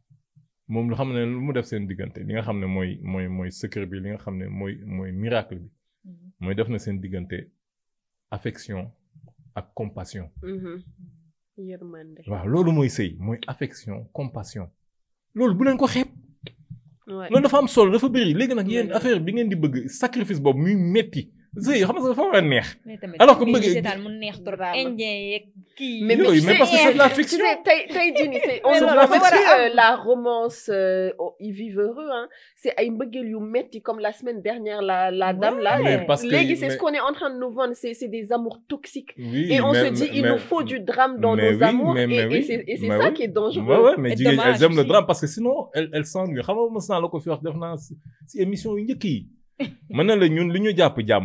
moom lu xam ne lu mu def seen diggante li nga xam ne mooy mooy mooy secret bi li nga xam ne mooy mooy miracle bi Mhm. mooy def na seen diggante affection ak compassion Mhm. Yërmande. waaw loolu mooy sëy mooy affection compassion loolu bu leen ko xeeb Ouais. loolu dafa am solo dafa bëri léegi nag yéen Ouais. affaire bi ngeen di bëgg sacrifice boobu muy metti sëy xam nga dafa war a neex mais tamit Alors que lii bëgg- seetaan mu neex trop Drama. indien yeeg kii. Mais, mais, Yooyu, tu mais sais, parce que c'est de la tu fiction. sais, tey tey jii nii, c'est on Mais se non, voit mais que, voilà. euh, la romance euh, oh, ils vivent heureux hein c'est ay mbëggeel yu metti comme la semaine dernière la la dame là Mais parce que- léegi c'est ce mais- qu'on est en train de nous vendre c'est c'est des amours toxiques oui et on mais- se dit mais- il mais- nous faut du drame dans mais nos oui, amours mais- et, mais et oui, c'est et c'est mais ça oui. qui est dangereux Ouais, ouais, mais Et jigéen elles dommage aiment le aussi. drame parce que sinon elles elles s'ennuient xam nga mos naa la ko fi wax def naa si si émission yu njëkk yi mën na la ñun li ñu jàpp jàmm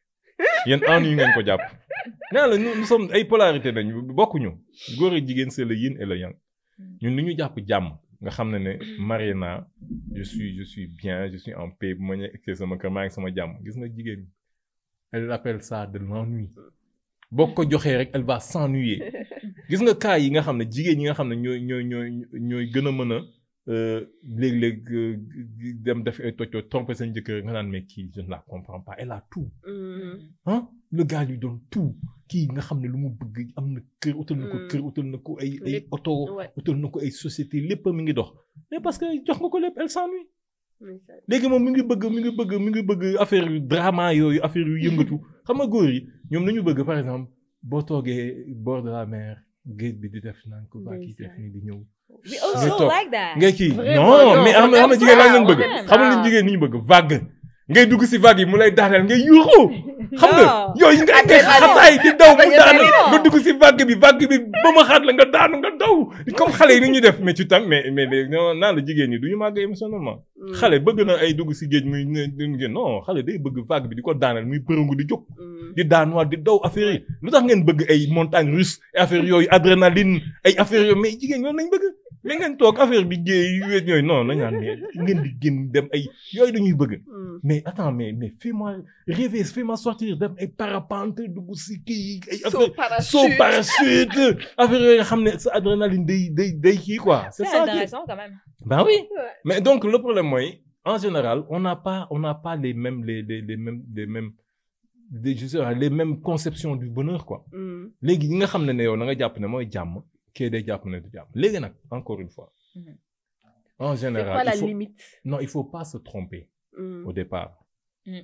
yéen ennuis ngeen ko jàpp nee la nous nous sommes ay polarité nañu bokkuñu góor ak jigéen c'est le yin et le yang ñun li ñu jàpp jàmm nga xam ne ne marié naa je suis je suis bien je suis en paix bu ma ñëwee sama kër maa ngi sama jàmm gis nga jigéen ñi elle appelle ça de l'ennui boo ko joxee rek elle va s'ennuyer gis nga cas yi nga xam ne jigéen ñi nga xam ne ñooy ñooy ñooy ñooy gën a mën a euh, léeg-léeg euh, dem def ay toj tromper seen jëkkër nga naan mais kii je ne la comprends pas elle a tout Mhm. ah le gars lui donne tout kii nga xam ne lu mu bëgg am na kër utal na ko Mm. kër utal na ko ay ay Lépp. oto Ouais. utal na ko ay société lépp mi ngi dox mais parce que jox nga ko lépp elle s'ennuie Mais ça- léegi moom mi ngi bëgg mi ngi bëgg mi ngi bëgg affaire yu drama yooyu affaire yu yëngatu xam nga góor yi ñoom nañu bëgg par exemple boo toogee bord de la mer géej bi di def naan ko baa kii def nii di ñëw we Ngay also toog. like that. ngay kii Vraiment, non non, mais am na am na on jigéen lan aime lañ ça, bëgg on aime xam nga ça. li jigéen ni ñu bëgg vague ngay dugg si vague yi mu lay daaneel ngay yuuxu xam nga Non. yooyu nga ngay Adrénaline. xataay di daw mu Adrénaline. daaneel nga dugg si vague bi vague bi ba ma xaat la nga daanu nga daw comme xale yi ni ñuy def mais ci tam mais mais léegi non naa la jigéen ñi du ñu màgg émotionnellement Mm. xale bëgg na ay dugg si géej muy ne duñu génn non xale day bëgg vague bi di ko daaneel muy përëngu di jóg Mm. di daanuwaat di daw affaire yi lu tax ngeen bëgg ay montagne russe ay affaire yooyu adrénaline ay affaire yooyu mais jigéen ñoom nañ bëgg mais ngeen toog affaire bi géey wéet yooyu non nañ naan mais ngeen di génn dem ay yooyu dañuy bëgg Mm. mais attends mais mais fais-moi rêver fais-moi sortir dem ay parapente dugg si kii ay Saut affaire parachute. saut parachute affaire yooyu nga xam ne sa adrénaline day day day kii quoi c'est C'est ça qui intéressant quand même. ben oui Ouais. mais donc le problème mooy en général on n'a pas on n'a pas les mêmes les les les mêmes les mêmes des je sais pas, les mêmes conceptions du bonheur quoi Mm. léegi ñi nga xam ne ne yow na nga jàpp ne mooy jàmm kii day jàpp ne du jàmm léegi nag encore une fois Mhm. en C'est général quoi la il faut limite non il faut pas se tromper Mm. au départ Mm.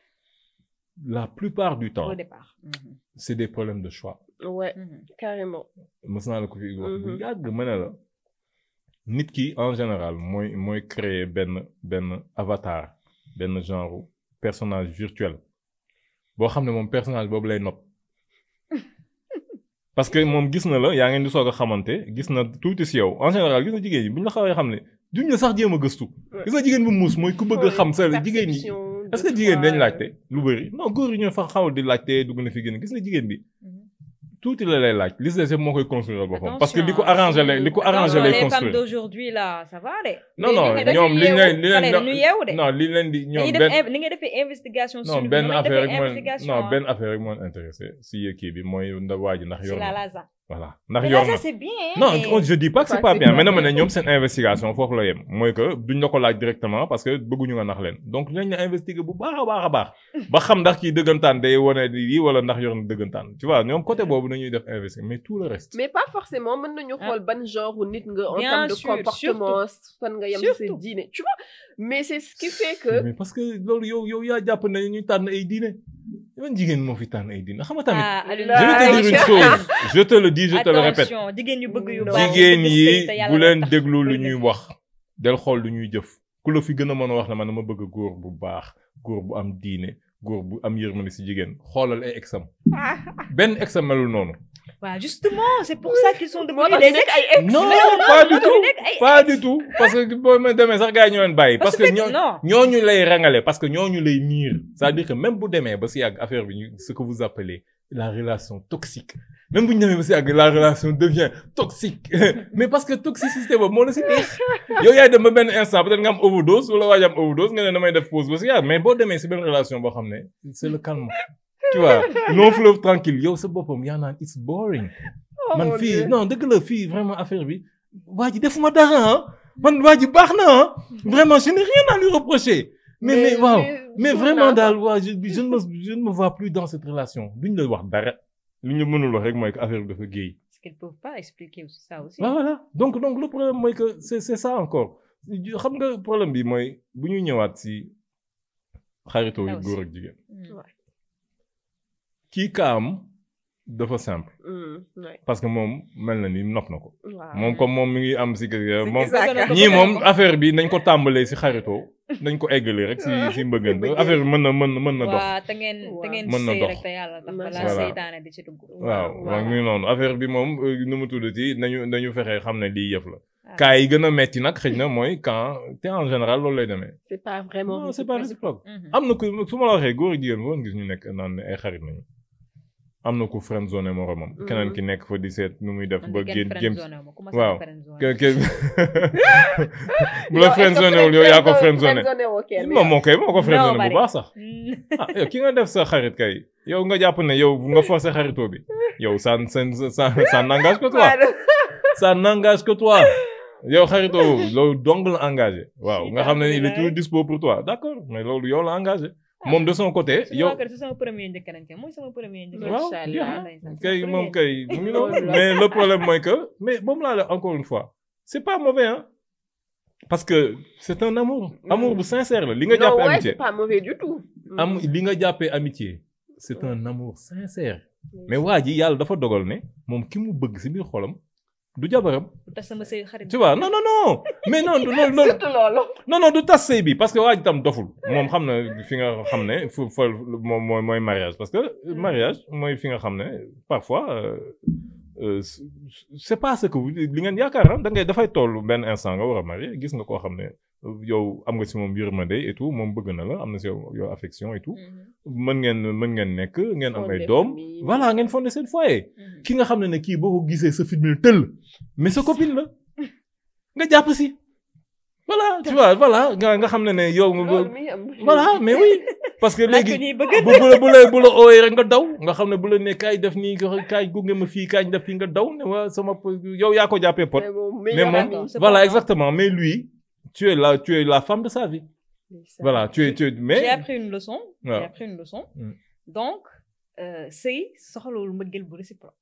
la plupart du temps Au départ. Mhm. c'est des problèmes de choix Ouais, Mhm. carrément. mës naa la ko fi wax bu Mhm. yàgg ma ne la nit ki en général mooy mooy créer benn benn avatar benn genre personnage virtuel boo xam ne moom personnage boobu lay nopp parce que moom gis na la yaa ngeen di soog a xamante gis na tuuti si yow en général gis na jigéen ñi bu ñu la xawee xam ne duñ la sax jéem a gëstu gis na jigéen bu muus mooy ku bëgg a xam sa jigéen ñi Perception est-ce de que jigéen dañ toi, laajte lu bëri non góor yi ñoo fa xaw di laajte dugg na fi gën gis na jigéen bi Mhm. tuuti la lay laaj li si des yëpp moo koy construire boppam parce que li ko Attention, arrangé lay li ko arrangé Attention, lay les femmes construire d'aujourd'hui là ça va de. non non Léegi ñoom li dañuy leen li yeewu. leen Xale dañuy yeewu de. non li leen di ñoom dañuy def benn in- ni nga defee investigation sur non lui, benn noonu lañ affaire defee rek mooy investigation non benn affaire rek mooy intéressé si kii bi mooy nda waa ji ndax sur yor la na laza. voilà ndax mais yor là na ça c'est bien hein, non mais- on- je dis pas que c'est pas bien mais dama ne Pratiquement. ñoom seen investigation foofu la yem mooy que duñ la ko laaj directement parce que bëgguñu nga nax leen donc dinañ la investiguer bu baax a baax a baax ba xam ndax kii dëggantaan day wane di lii wala ndax yor na dëggantaan tu vois ñoom côté boobu nañuy def investiguer mais tout le reste. mais pas forcément mën nañu xool ban genre wu nit nga en Bien termes de sûr, comportement fan nga yem ci sa Surtout. diine tu vois mais c'est ce qui fait que mais parce que loolu yow yow yaa jàpp ne ñuy tànn ay diine man jigéen moo fi tànn ay diine xam nga tamit. ah Alioune Je je vais te dire une chose je te le dis je te le répète. attention jigéen ñu bëgg yu Non. baax jigéen bëgg yi sëy te yàlla bu leen tax. déglu lu bëri na. ñuy wax del xool lu ñuy jëf ku la fi gën a mën a wax ne man dama bëgg góor bu baax góor bu am diine góor bu am yërmande si jigéen xoolal ay exam benn exam melul noonu waaw justement c'est pour ça qu'ils sont moo devenus tax ñu des nekk ay ex non non, pas non, du non, tout nekk ay pas ex. du tout parce que boo ma demee sax gars yi ñoo leen bàyyi parce que ñoo non ñooñu lay rangale parce que ñooñu lay niir c'est-à-dire que même bu demee ba si yàgg affaire bi ñu ce que vous appelez la relation toxique même bu ñu demee ba si yàgg la relation devient toxique mais parce que toxicité boobu moo la si neex yow yaay dem ba benn instant peut-être nga am overdose wala waaj am overdose nga ne damay def pause ba si yàgg mais boo demee si benn relation boo xam ne c'est le calme tu vois long fleuve tranquille yow sa boppam yaa naan it's boring Oh man mon fii Dieu. non dëgg la fii vraiment affaire bi waa ji defuma dara ah man waa ji baax na ah vraiment je n'ai rien à lui reprocher mais mais waaw mais jour vraiment naa daal waa je je ne me je ne me vois plus dans cette relation duñ la wax dara li ñu mënul wax rek mooy que affaire bi dafa géey parce qu'ils peuvent pas expliquer aussi ça aussi waaw voilà donc donc le problème mooy que c'est c'est ça encore xam nga problème bi mooy bu ñuy ñëwaat si xaritoo yu Là aussi. góor ak jigéen Mm. kii kaam dafa simple Mm, ouais. parce que moom mel na ni nopp na ko waaw moom comme moom mi ngi am si kër C'est moom exact. Bëgg na ko, ñii bëgg na moom ko. affaire bi nañ ko tàmbalee si xaritoo nañ ko eggalee rek si si mbëggante Mbëggeel. affaire bi mën na mën na mën na dox waaw te ngeen te Waaw. ngeen Mën na sëy dox. rek te yàlla tax Macha balaa Allah. seytaane di ci dugg waaw waaw ngi noonu affaire bi moom euh, nu mu tuddati nañu nañu fexee xam ne lii yëf la Ah. cas yi gën a metti nag xëy na mooy quand te en général loolu lay demee c'est pas vraiment non c'est pas réciproque Mhm. am na ku su ma la waxee góor ak jigéen woon gis ñu nekk naan ne ay xarit nañu am na ku friend zone moromam keneen ki nekk fa di seet nu muy def Man ba de génn kenn jëm friendzone wu ma, ku ma waaw. sama friendzone. ke ke bu la friend zone wul yow yaa ko friend zone moom moo koy moo ko friend zone bu Nobody. baax sax Mm. ah yow ki nga def sa xarit kay yow nga jàpp ne yow nga forcer xaritoo bi yow ça ça ça ça n'engage que toi ça n'engage que toi yow xaritoo boobu loolu dong la engagé waaw nga xam ne il est toujours dispo pour toi d'accord mais loolu yow la engagé moom de son côté Suñu yow waa kër si sama premier njëkk nañ kay mooy sama premier njëkk. waaw Macha jeex Allah. na Ndeysaan, sama kay moom premier. kay mu ngi noonu Loolu la. mais le problème mooy que mais moom laa la encore une fois c'est pas mauvais hein parce que c'est un amour amour bu sincère la li nga non jàppee ouais amitié c'est pas mauvais du tout am li nga jàppee amitié c'est un amour sincère mais waa ji yàlla dafa dogal ne moom ki mu bëgg ci biir xolam du jabaram Lu tax sama sëy xarit. tu vois non non non mais non du loolu loolu surtout loolu non non du tas sëy bi parce que waa ji tam doful moom xam na fi nga xam ne fu fa moom mooy mooy mariage parce que mariage mooy fi nga xam ne parfois euh, euh, c'est pas ce que vous li ngeen yaakaar ah da ngay dafay toll benn instant nga war a marier gis nga koo xam ne yow am nga ci moom yërmande et tout moom bëgg na la am na ci yow yow affection et tout Mhm. mën ngeen mën ngeen nekk ngeen am ay Fonder doom famille. voilà ngeen fonder seen foyer Mhm. ki nga xam ne ne kii boo ko gisee sa fit mi tëll mais sa copine la nga jàpp si voilà tu vois voilà nga nga xam ne ne yow loolu mi am voilà mais oui parce que Laaj ko léegi ñuy bëgg. bu bu la bu la bu la ooyee rek nga daw nga xam ne bu la ne kaay def nii kaay gunge ma fii kaay def fii nga daw ne waa sama po- yow yaa ko jàppee pot mais moom mais meilleur moom ami. c'est voilà pas exactement mais lui tu es la tu es la femme de sa vie voilà tu es tu es mais J'ai appris une leçon. waaw. J'ai appris une leçon. Mm. Donc, euh, sëy soxlawul mbëggeel bu réciproque.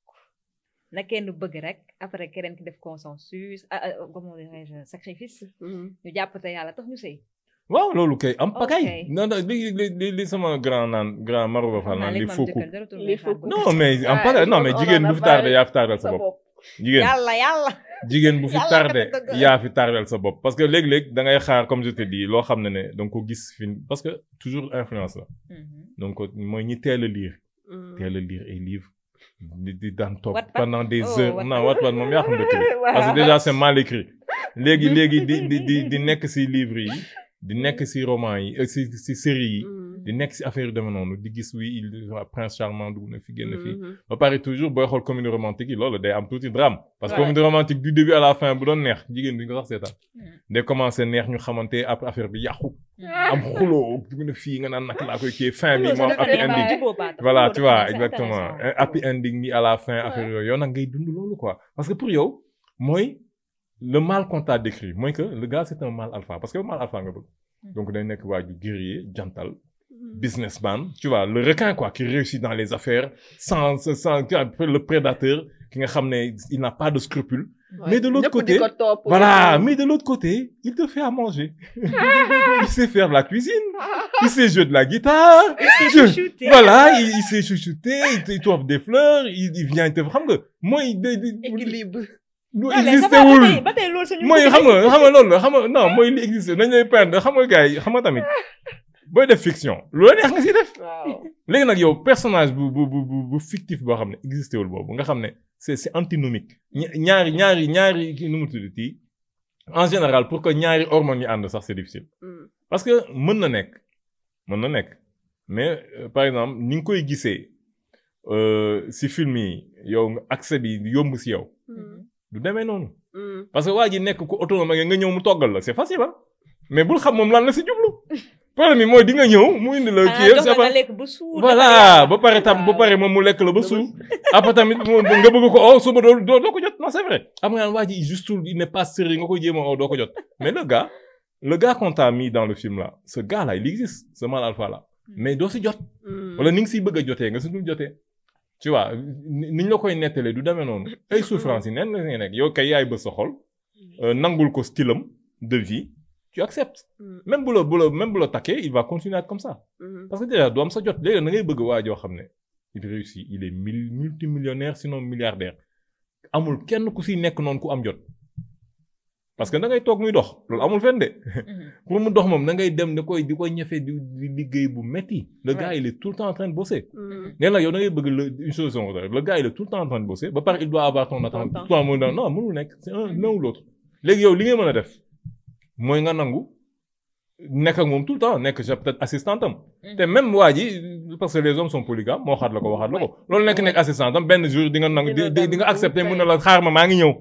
na kenn bëgg rek après keneen ki def consensus ah ah, comment dirais-je sacrifice Mhm. ñu jàpp te yàlla tax ñu sëy. waaw loolu kay am pagaay Ok. non non li li li li sama grand naan grand Marouba Fall Xam naa naan léegi li ma am faux jëkkër couple jaratul Les may xaar faux ba- non mais am Ah, pagaay non on- mais on jigéen en bu a fi tardé parlé. yaa fi tardal sa sa bopp bopp jigéen yàlla yàlla. jigéen bu fi Yàlla tardé kat dëgg. yaa fi tardel sa bopp parce que léeg-léeg da ngay xaar comme je te dis loo xam ne ne da nga ko gis fi parce que toujours influence la Mhm. donc mooy ñi teel a lire Mhm. teel a lire ay livres di di daan toog Wattpad? pendant des Oh, heures Wattpad. non Wattpad moom yaa xam dëkk bi Voilà. parce que déjà c'est mal écrit léegi léegi di di di di nekk ci livres yi di nekk ci romans yi euh, ci ci séries yi Mhm. di nekk si affaire yu demee noonu di gis wi il prince charmant dugg na fi génn fii Mhm. ba pare toujours booy xool comédie romantique yi loolu day am tuuti drame parce que Ouais. comédie romantique du début à la fin bu doon neex jigéen duñ ko sax seetaan Mhm. day commencé neex ñu xamante après affaire bi yàqu am xuloo dugg na fii nga naan naka laa koy kii fin bi moom happy ending voilà tu vois exactement un happy ending ni à la fin affaire yooyu yow nag ngay dund loolu quoi parce que pour yow mooy le mal qu'on t'a décrit mooy que le gars c'est un mal alpha parce que mal alpha nga bëgg donc day nekk waa ju guerrier jantal businessman tu vois le requin quoi qui réussit dans les affaires sans sans le prédateur ki nga xam ne il n'a pas de scrupules Ouais. mais de l'autre Ñëpp di côté- ko topp. voilà mais de l'autre côté il te fait à manger il sait faire de la cuisine il sait jouer de la guitare Je- voilà il, il sait chuchoter il te- il t'offre des fleurs il, il vient te xam nga mooy de de équilibre. lu existé existé wul wul ba tey loolu suñu mooy xam nga xam nga loolu la xam nga non mooy li existé dañ lay peindre xam nga gars yi xam nga tamit booy def fiction lu la neex nga siy def waaw. léegi nag yow personnage bu bu bu bu bu fictif boo xam ne existé wul boobu nga xam ne c'est c'est antinomique ña- ñaari ñaari ñaari kii nu mu tudd tii en général pour que ñaari hormones yi ànd sax c'est difficile Mm. parce que mën na nekk mën na nekk mais euh, par exemple ni nga koy gisee euh, si film yi yow nga accès bi yomb si yow Mm. du demee noonu Mm. parce que waa ji nekk ku autonome nga ñëw mu toggal la c'est facile ah mais bul xam moom lan la si jublu problème bi mooy di nga ñëw mu indi la kii jox c'est la pas nga lekk ba suur voilà ba pare tam ba pare moom mu lekk la ba suur après tamit mu- nga bëgg ko oh suba doo doo doo ko jot non c'est vrai am nga naan waa ji juste il n'est pas sérieux nga koy jéem a oh doo ko jot mais le gars le gars qu'on t'a mis dans le film là ce gars là il existe ce mal alpha là mais doo si jot Mm. wala ni nga siy bëgg a jotee nga si dul jotee tu vois ni ni ñu la koy nettalee du demee noonu ay souffrance yi nen la ngay nekk yow kay yaay bës sa xol euh, nangul ko stylam de vie tu acceptes Mm. même bu la bu la même bu la takkee il va continuer à être comme ça Mm. parce que déjà du am sa jot léegi da ngay bëgg waa joo xam ne il réussit il est mil multimillionnaire sinon milliardaire amul kenn ku siy nekk noonu ku am jot parce que da ngay toog muy dox loolu amul fenn de pour mu dox moom da ngay dem da koy di koy ñefe di di liggéey bu metti le gars il est tout le temps en train de bosser Mm. nee na yow da ngay bëgg le une chose son le gars il est tout le temps en train de bosser ba pare il doit avoir ton attente temps. toi mu non mënul nekk c'est un l'un ou l'autre léegi yow li ngay mën a def mooy nga nangu nekk ak moom tout le temps nekk ja peut-être assistant am te même waa ji parce que les hommes sont polygames moo xaat la ko waxaat la ko loolu nekk nekk assistant am benn jour di nga nangu di di di nga accepter mun na la xaar ma maa ngi ñëw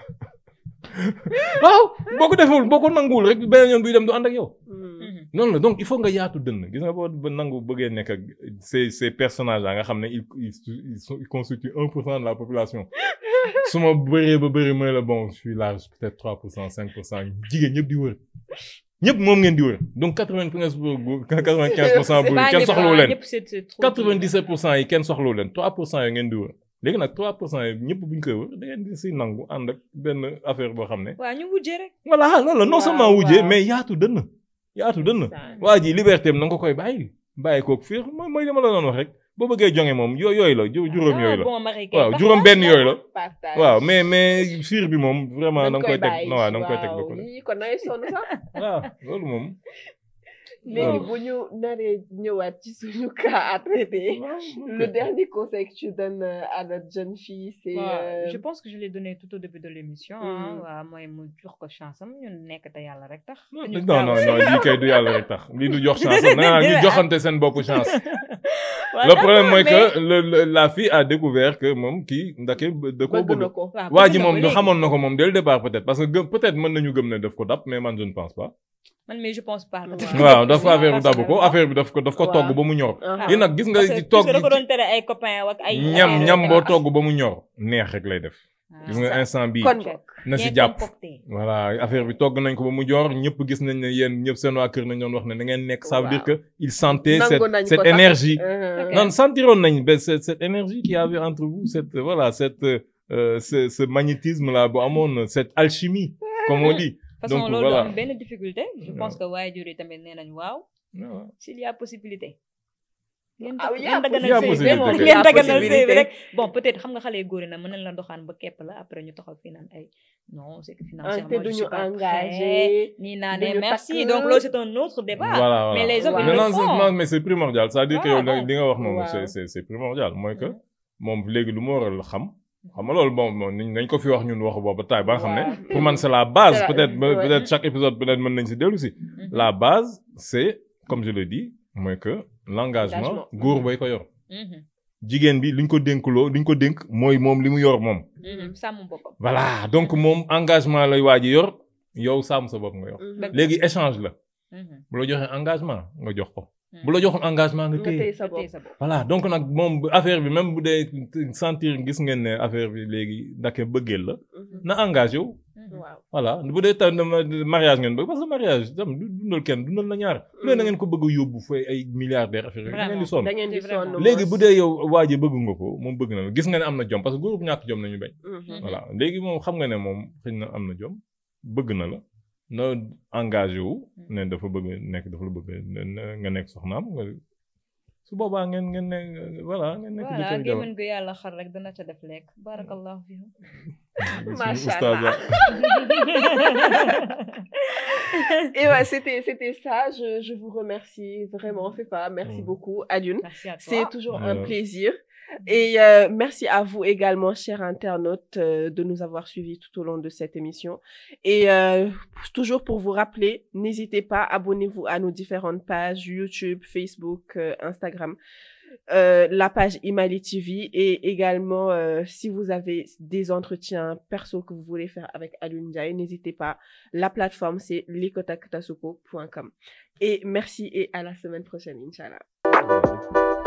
waaw boo ko deful boo ko nanguwul rek beneen yoon buy dem du ànd ak yow Mm. noonu la donc il faut nga yaatu dënn gis nga boo ba nangu bëggee nekk ak ces ces personnages là nga xam ne ils ils ils sont- ils constituent un pour cent de la population su ma bëree ba bëri mooy la bon je suis large peut-être trois pour cent cinq pour cent jigéen ñëpp di wër ñëpp moom ngeen di wër donc quatre vingt quinze pour quatre vingt quinze pour cent bu kenn soxlawu leen quatre vingt dix sept pour cent yi kenn soxlawu leen trois pour cent yi ngeen di wër léegi nag trois pour cent yi ñëpp bu ñu koy wër da ngeen di si nangu ànd ak benn affaire boo xam ne waaw ñu wujjee rek voilà loolu la non Waaw, seulement wujjee waaw. mais yaatu dënn yaatu dënn Ça. waa ji liberté am na nga ko koy bàyyi bàyyi koog fiir mooy mooy li ma la doon wax rek boo bëggee jonge moom yo yooyu la ju- juróom yooyu la bon mari kay waaw juróom benn yooyu la Partage. waaw mais mais fiir bi moom vraiment da nga koy teg bàyyi. waaw da nga koy teg ba ko waaw yii kon nay sonn sax. waaw loolu moom léegi Voilà. bu ñu naree ñëwaat ci suñu cas à traiter. Le dernier conseil que tu donnes euh, à notre jeune fille, c'est. waaw euh, je pense que je l'ai donné tout au début de l'émission Mm. ah waaw mooy mu jox ko chance am ñun nekk te yàlla rek tax non ñu non non non lii kay du yàlla rek tax lii du jox chance am nee ñu joxante seen bopp chance Waaw, le problème mooy d'accord, que le, le- la fille a découvert que moom kii ndake da koo bëgg na bëgg ko. mais- waaw, waa bëgg ji na moom ko du léegi. xamoon na ko moom dès le départ peut-être parce que gëm peut-être mën nañu gëm ne daf ko dab mais man je ne pense pas man mais je pense pas waaw dafa affaire bu dabu ko affaire bi daf ko daf ko Waaw. togg ba mu ñor Ah. yi nag gis nga parce que ci togg da ko doon tere ay copains ak ay ñam ay- ñam boo ay- togg ba mu ñor neex rek lay def Ah, gis nga ça. instant bii kon bokk. na si Bien jàpp concocté. voilà affaire bi togg nañ ko ba mu joor ñëpp gis nañ ne yéen ñëpp seen waa kër nañ doon wax ne da ngeen nekk ça veut dire que il sentait Nangu cette nañ ko cette sax. énergie Euh, non sentiroon nañ ba cette cette énergie qu'il y avait entre vous cette voilà cette euh, ce ce magnétisme là bu amoon cette alchimie comme on dit De toute façon Donc, loolu voilà. am benn difficulté je Ouais. pense que waajur yi tamit nee nañ waaw waaw. s'il y a possibilité ngeen Ah oui, ngeen y a daganal possibilité. sëy bi moom, ngeen y a daganal sëy bi possibilité. rek bon peut-être xam nga xale yu góor yi nag mën nañ la doxaan ba képp la après ñu taxaw fii naan ay non c'est que ah, financièrement te je duñu suis pas prêt engagé. nii naa duñu ne merci takk. donc loolu c'est un autre débat voilà voilà mais les hommes, ils mais le non, c'est- font. non mais c'est primordial c'est-à-dire que yow Voilà, li nga wax noonu Waaw. c'est c'est c'est primordial mooy que Mhm. moom léegi lu mu waral xam xam nga loolu bon bon nañ nañ ko fi wax ñun wax boobu taay ba nga xam ne Waaw. pour man c'est la base C'est la- peut-être ouais. peut-être chaque épisode peut-être mën nañ si dellu si Mhm. la base c'est comme je le dis mooy que l'engagement Engagement. góor bay ko yor Mhm. jigéen bi liñ ko dénkuloo liñ ko dénk mooy moom li mu yor moom Mhm. sàmm boppam. voilà donc moom engagement lay waa ji yor yow sàmm sa bopp nga yor Mhm. léegi échange la Mhm. bu la joxee engagement nga jox ko Mhm. bu la joxul engagement nga nga téye téye sa bopp Téye sa bopp. voilà donc nag moom bu- affaire bi même bu dee sentir gis ngeen ne affaire bi léegi ndake bëggeel la Mhm. na engagé wu Mhm. waaw voilà bu dee tam dama- mariage ngeen bëgg parce que mariage tam du dundal kenn dundal na ñaar bu dee na ngeen ko bëgg a yóbbu fay ay milliardaire affaire yooyu da ngeen di sonn da ngeen di C'est vraiment. sonn léegi mos. bu dee yow waa ji bëgg nga ko moom bëgg na la gis nga ne am na jom parce que góor bu ñàkk jom nañu bañ Mhm. voilà léegi moom xam nga ne moom xëy na am na jom bëgg na la na engagé wu ne dafa bëgg nekk dafa la bëgg ne- nga nekk soxnaam nga su boobaa ngeen ngeen ne voilà ngeen nekk voilà jëkkër jabar gémmiñ gu yàlla xar rek dana ca def lekk barakallahu fiikum Suñu Macha oustaz Allah. la. Et ouais, c'était, c'était ça. Je, je vous remercie vraiment, Fefa. Merci Mm. beaucoup, Adune. merci à toi C'est toujours un Euh. plaisir. Et euh, merci à vous également, chers internautes, euh, de nous avoir suivis tout au long de cette émission. Et euh, toujours pour vous rappeler, n'hésitez pas, abonnez-vous à nos différentes pages YouTube, Facebook, euh, Instagram, euh, la page Imali TV et également euh, si vous avez des entretiens perso que vous voulez faire avec Alun Ndiaye, n'hésitez pas. La plateforme c'est likotakatasuko.com. Et merci et à la semaine prochaine, Inch'Allah.